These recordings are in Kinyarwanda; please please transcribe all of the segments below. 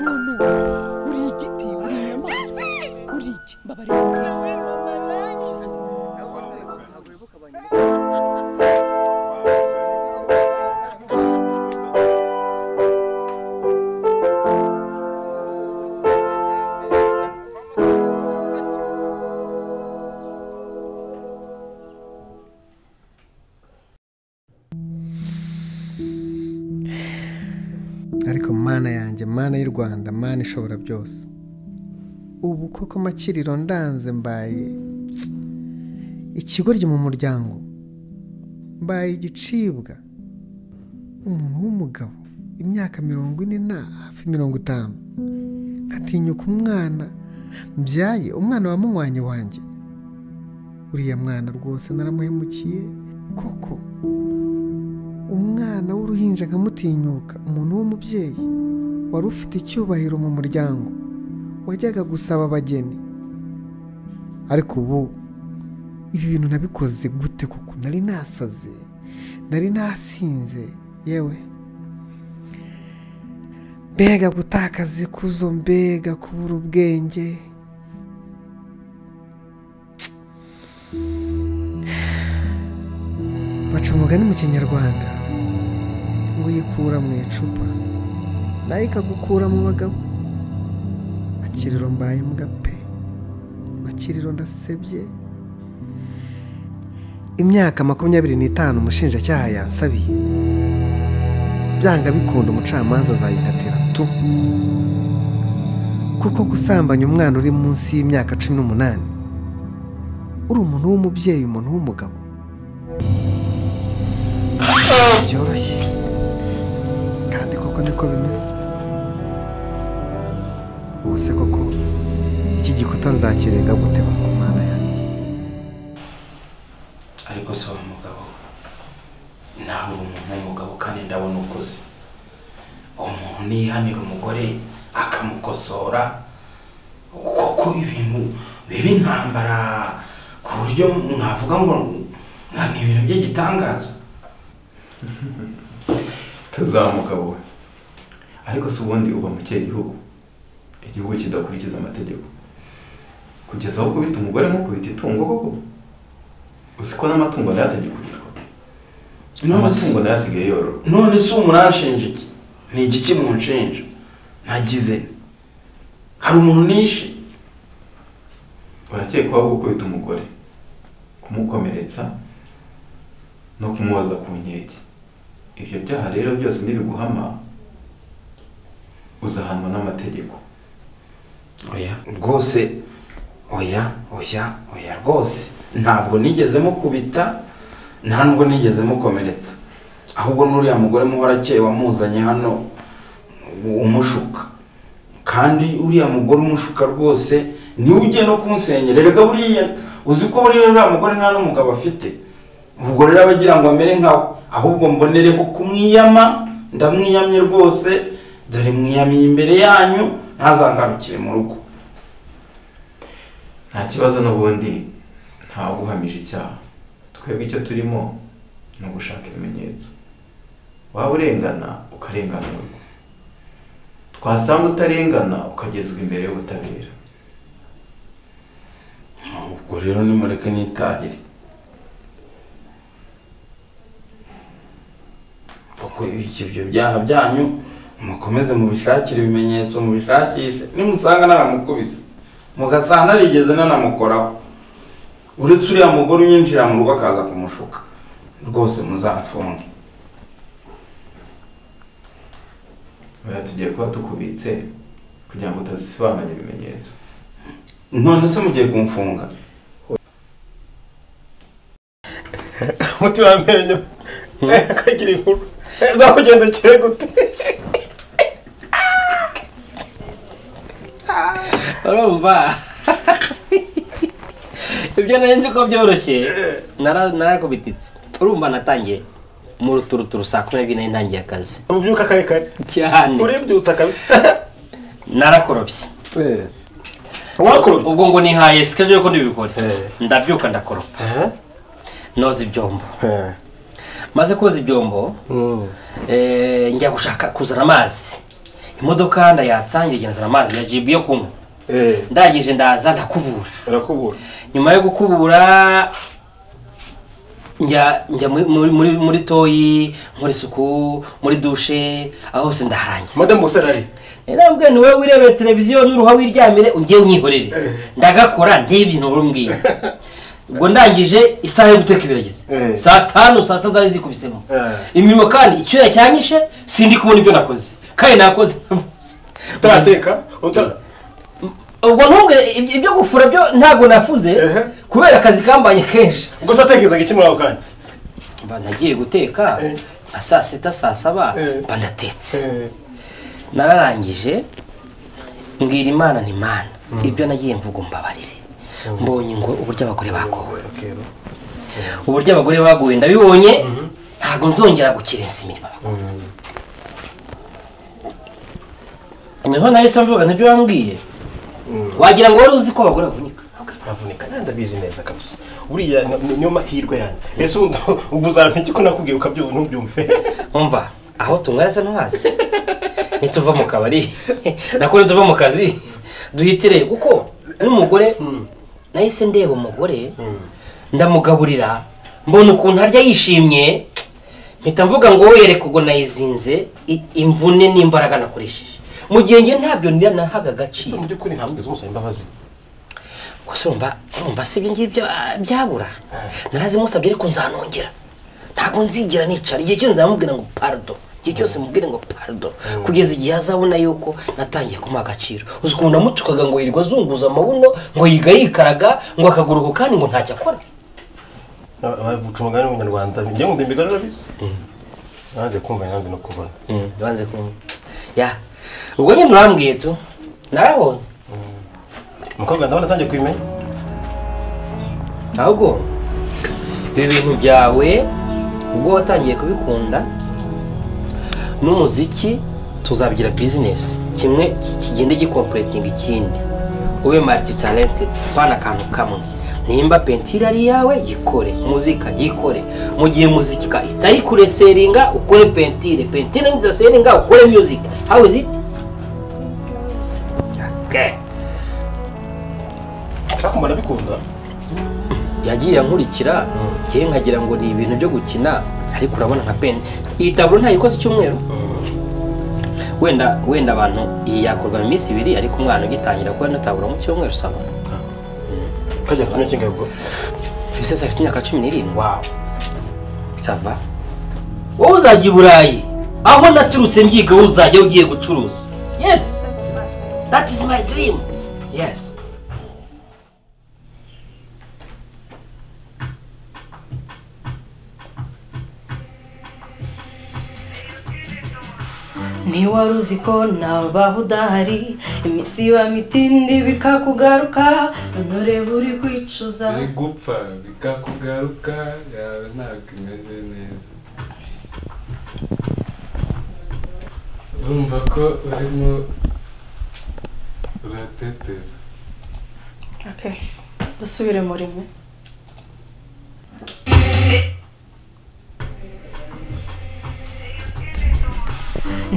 mwana uri igiti uri inyamaswa uri iki mbabarira ariko mana yanjye mana y'u rwanda mana ishobora byose ubu koko makiriro ndanze mbaye ikigoryi mu muryango mbaye igicibwa umuntu w'umugabo imyaka mirongo ine na hafi mirongo itanu nkatinyuka umwana mbyaye umwana wa munywanyi wanjye uriya mwana rwose naramuhemukiye koko umwana w'uruhinja nkamutinyuka umuntu w'umubyeyi wari ufite icyubahiro mu muryango wajyaga gusaba abageni ariko ubu ibi bintu nabikoze gute kuko nari nasaze nari nasinze yewe mbega gutakaza ikuzo mbega kubura ubwenge baca umugani mu kinyarwanda ngo yikura mu icupa nayo ikagukura mu bagabo makiriro mbaye imbwa pe makiriro ndasebye imyaka makumyabiri n'itanu umushinjacyaha yansabiye byanga bikunda umucamanza azayinatira tu kuko gusambanya umwana uri munsi y'imyaka cumi n'umunani uri umuntu w'umubyeyi umuntu w'umugabo byoroshye kandi koko niko bimeze ubu se koko iki gikuta nzakirenga gute koko mana yanjye ariko se wa mugabo nawe uri umuntu w'umugabo kandi ndabona ukuze umuntu nihanira umugore akamukosora kuko ibintu biba intambara ku buryo mwavuga ngo nta ni ibintu by'igitangaza tuzamuka wowe ariko si ubundi uba mu kihe gihugu igihugu kidakurikiza amategeko kugeza aho ukubita umugore nk'ukubita itungo koko uzi ko n'amatungo nayo atagikurirwa n'amatungo nayo asigaye yororwa none si umuranshinja iki ni iki kimunshinja nagize hari umuntu nishe urakekwaho gukubita umugore kumukomeretsa no kumubaza ku nkeke ibyo byaha rero byose nibiguhama uzahanwa n'amategeko oya rwose oya oya oya rwose ntabwo nigeze mukubita nta nubwo nigeze mukomeretsa ahubwo n'uriya mugore muhora akeye wamuzanye hano umushuka kandi uriya mugore umushuka rwose niwe ugiye no kumusenyera erega buriya uzi ko buriya uriya mugore nta n'umugabo afite ubwo rero aba agira ngo amere nkawe ahubwo mbonereho kumwiyama ndamwiyamye rwose dore mwiyamiye imbere yanyu ntazangarukire mu rugo nta kibazo n'ubundi ntawe uhamije icyaha twebwe icyo turimo ni ugushaka ibimenyetso waba urengana ukarenganurwa twasanga utarengana ukagezwa imbere y'ubutabera ubwo rero nimureke nitahire kuko iki ibyo byaha byanyu mukomeze mubishakire ibimenyetso mubishakishe nimusanga naramukubise mugasanga narigeze nanamukoraho uretse uriya mugore unyinjira mu rugo akaza kumushuka rwose muzamfunge oya tugiye kuba tukubitse kugira ngo utazisibanganya ibimenyetso none se mugiye kumfunga umuti w'amenyo kagira inkuru uzakugendekere gute urumva ibyo nari nzi ko byoroshye nara- narakubititse urumva natangiye mu ruturuturu saa kumi n'ebyiri nari ntangiye akazi ubyuka kare kare cyane uribyutsa kabisa narakorobye wakorobye ubwo ngo nihaye sikajyo ko ndibikore Eh. ndabyuka ndakoropa Aha. noza ibyombo Eh. maze koza ibyombo Mm. eh, njya gushaka kuzana amazi imodoka ndayatsangiye igenzana amazi ya jibu yo kunywa ndangije ndaza ndakubura barakubura nyuma yo gukubura njya njya muri- muri muri muri toyi muri isuku muri dushe aho hose ndaharangiza madamu gusa arari ndambwira ni wowe wirebera televiziyo n'uruha wiryamire ujye unyihorere ndagakora n'ibintu urumbwira ubwo ndangije isaha yo guteka ibirageze Eh. saa tanu saa sita zari zikubisemo Eh. imirimo kandi icyuya cyanyishe sindi kubona ibyo nakoze kandi nakoze utarateka uta ubwo ntubwire ibyo ibyo gufura byo ntabwo nafuze Ehe. kubera akazi kambanye kenshi gusa watekerezaga iki muri ako kanya mba nagiye guteka Eh. nka saa sita saa saba Eh. mba ndatetse nararangije mbwira imana ni imana ibyo nagiye mvuga umbabarire mbonye ngo uburyo abagore bagowe uburyo abagore baguye ndabibonye ntabwo nzongera gukerensa imirimo abagore niho nahise mvuga nibyo wambwiye wagira ngo wari uzi ko abagore bavunika ntavunika nta ndabizi neza kabisa uriya ni- ni- niyo mahirwe yanjye ese ubu ubu uzampa iki ko nakubwiye ukabyumva ntubyumve umva aho tunywera se ntuhazi nituva mu kabari nako nituva mu kazi duhitire kuko n'umugore nahise ndeba umugore ndamugaburira mbona ukuntu arya yishimye mpita mvuga ngo wowe yereka ubwo nayizinze i- imvune n'imbaraga nakoresheje mu gihe njye ntabyo nda- nahaga ese agaciro mu by'ukuri ntabwo ugeze umusaba imbabazi gusa urumva urumva si ibyo ngibyo ah, byabura narazi musabye ariko nzanongera ntabwo nzigera nicara igihe cyose nzamubwira ngo pardo igihe cyose mubwire ngo pardo kugeza igihe azabona yuko natangiye kumuha agaciro uzi ukuntu namutukaga ngo yirirwa azunguza amabuno ngo yiga yikaraga ngo akagaruka kandi ngo ntacyo akora bavucunga n'umunyarwanda njye ngo ndimbiga narabizi nanze kumva nanze no kubona banze kumwe ya ubwo nyine urambwiye tu narabonye umukobwa ndabona atangiye kubimenya ahubwo ibi bintu byawe ubwo watangiye kubikunda n'umuziki tuzabigira bizinesi kimwe ki- kigende gikompletinga ikindi ube mariti talentedi pana akantu kamwe nimba pentire ari iyawe yikore muzika yikore mu gihe muzika itari kureseringa ukore pentire pentire nidaseringa ukore muzika how is it okay. ariko mbona bikunda yagiye ankurikira njyewe nkagira ngo ni ibintu byo gukina ariko urabona nka peni iyi taburo ntayikoze icyumweru wenda wenda abantu iyi yakorwa mu minsi ibiri ariko umwana ugitangira gukora ino taburo mu cyumweru usaba ukajya apfa n'iki ngabwo bisese afite imyaka cumi n'irindwi wawu sava wowe uzajya i burayi aho naturutse mbyiga wowe uzajya ugiye gucuruza yesi dati izi mayi dirimu yesi ntiwari uzi ko nabaho udahari iminsi iba mitindi bikakugaruka none buri kwicuza biri gupfa bikakugaruka yawe ntabwo imeze neza urumva ko urimo urateteza Okay. dusubire muri mwe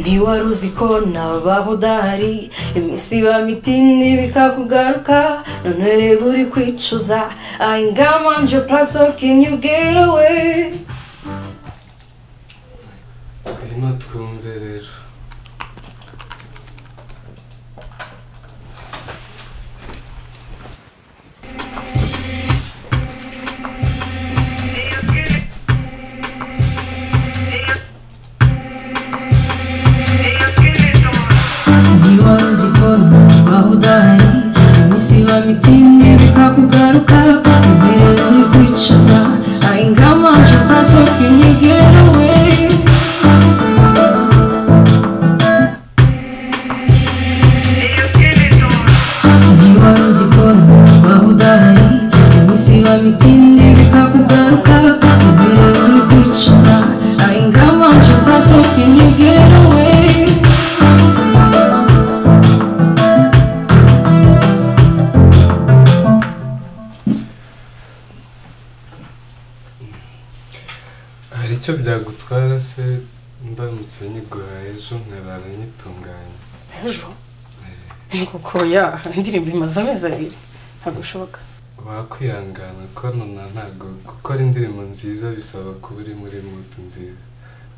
ntiwari uzi ko nabaho udahari iminsi iba mitini bikakugaruka none reba uri kwicuza i ngam on your place so can you get away ngwino twumve rero niba uzi ko nabaho udahari iminsi iba mitini bikakugaruka imbere uri kwicuza i ngam on your place so can you get away niba uzi ko nabaho udahari iminsi iba mitini bikakugaruka imbere uri kwicuza i ngam on your place so can you get away hari icyo byagutwara se ndamutse nyiguhaye ejo nkarara nyitunganye ejo kuko ya indirimbo imaze amezi abiri ntabwo bishoboka wakwihangana ko nona ntabwo gukora indirimbo nziza bisaba kuba uri muri mudu nziza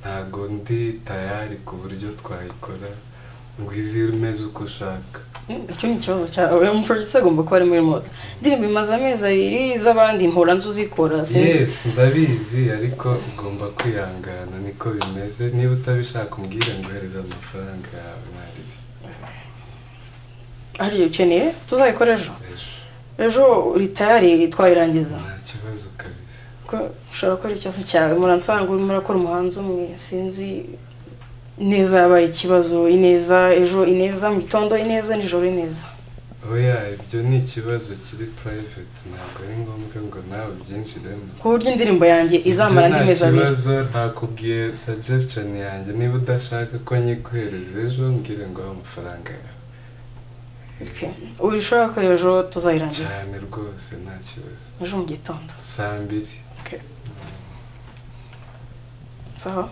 ntabwo ndi tayari ku buryo twayikora ngo izi imeze uko ushaka Mm, icyo ni ikibazo cyawe umuproducer agomba kuba ari muri moto indirimbo imaze amezi abiri iz'abandi mpora nzi uzikora sinzi yes ndabizi ariko ugomba kwihangana niko bimeze niba utabishaka umbwire ngohereze amafaranga yawe mwari hariya ukeneye tuzayikora ejo ejo ejo uri tayari twayirangiza nta kibazo kabisa ko ushobora gukora ikibazo cyawe muransanga urimo urakora umuhanzi umwe sinzi neza yabaye ikibazo ineza ejo ineza mu gitondo ineza nijoro ineza oya ibyo ni ikibazo kiri private ntabwo ari ngombwa ngo nawe byinjiremo ku buryo indirimbo yanjye izamara andi mezi Ibyo abiri nta kibazo ntakubwiye suggestion yanjye niba udashaka ko nyiguhereza ejo mbwire ngo aho amafaranga yawe Okay. uri ushobora ko ejo tuzayirangiza cyane rwose nta kibazo ejo mu gitondo saa mbiri sawa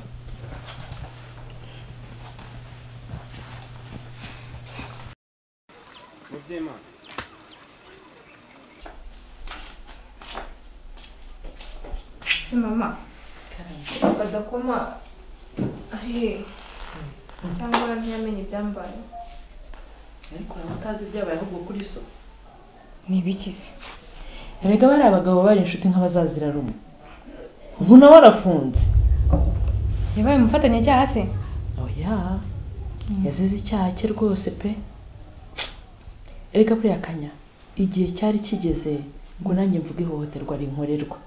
Se mama badakoma ari hehe cyangwa ntiyamenye ibyambaye ariko uraba utazi ibyabaye ahubwo kuri so ni ibiki se erega bari abagabo bari inshuti nk'abazazira rumwe ubu nawe arafunze yabaye umufatanyacyaha se oya yazize icyaha cye rwose pe erega buriya kanya igihe cyari kigeze ngo nanjye mvuge ihohoterwa rinkorerwa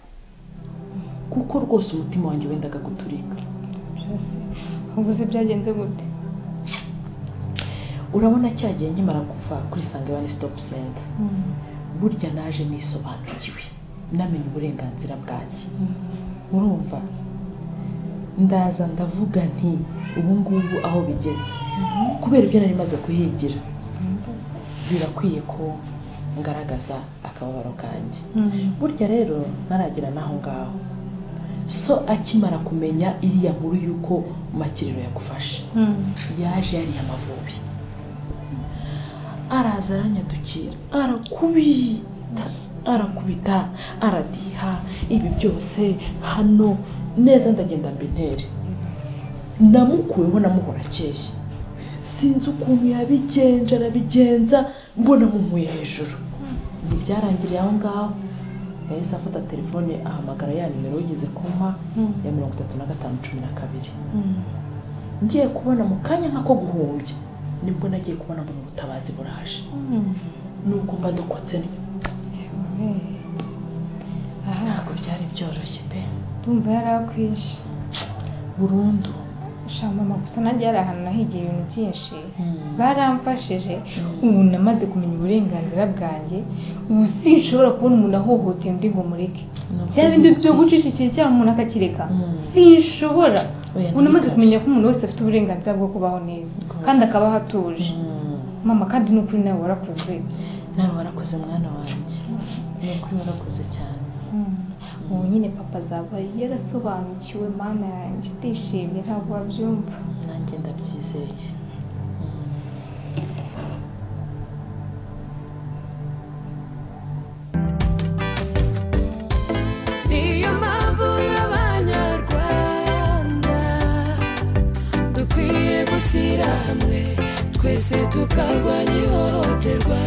kuko rwose umutima wanjye wendaga guturika Si byose ubu se byagenze gute urabona cyagiye nkimara kuva kuri sange wani sitopu senta burya naje nisobanukiwe namenye uburenganzira bwanjye urumva ndaza ndavuga nti ubu ngubu aho bigeze kubera ibyo nari maze kuhigira birakwiye ko ngaragaza akababaro kanjye burya rero ntaragera n'aho ngaho so akimara kumenya iriya nkuru y'uko makiriro yagufashe yaje yariye amavubi araza aranyatukira arakubita arakubita aradiha ibi byose hano neza ndagenda mbintere namukuweho namuhora akeye sinzi ukuntu yabigenje arabigenza mbona mumuye hejuru ntibyarangiriye aho ngaho yahise afata telefone ahamagara ya nimero wigeze kumpa ya mirongo itatu na gatanu cumi na kabiri ngiye kubona mu kanya nk'ako guhumbya nibwo nagiye kubona ngo ni ubutabazi buraje nubwo mba dukotse aha ntabwo byari byoroshye pe ndumva yari akwishe burundu sha mama gusa nanjye hari ahantu nahigiye ibintu byinshi baramfashije ubu namaze kumenya uburenganzira bwanjye ubu sinshobora kubona umuntu ahohoteye undi ngo mureke bya bindi byo gucicikira cyangwa umuntu akakireka sinshobora Oya, ubu namaze nabikabye. kumenya ko umuntu wese afite uburenganzira bwo kubaho neza kandi akabaho atuje mama kandi ni ukuri nawe warakuze nawe warakoze mwana wanjye ni ukuri warakoze cyane ubu nyine papa azaba yarasobanukiwe mana yanjye atishimye ntabwo wabyumva nanjye ndabyizeye niyo mpamvu nk'abanyarwanda dukwiye gushyira hamwe twese tukarwanya ihohoterwa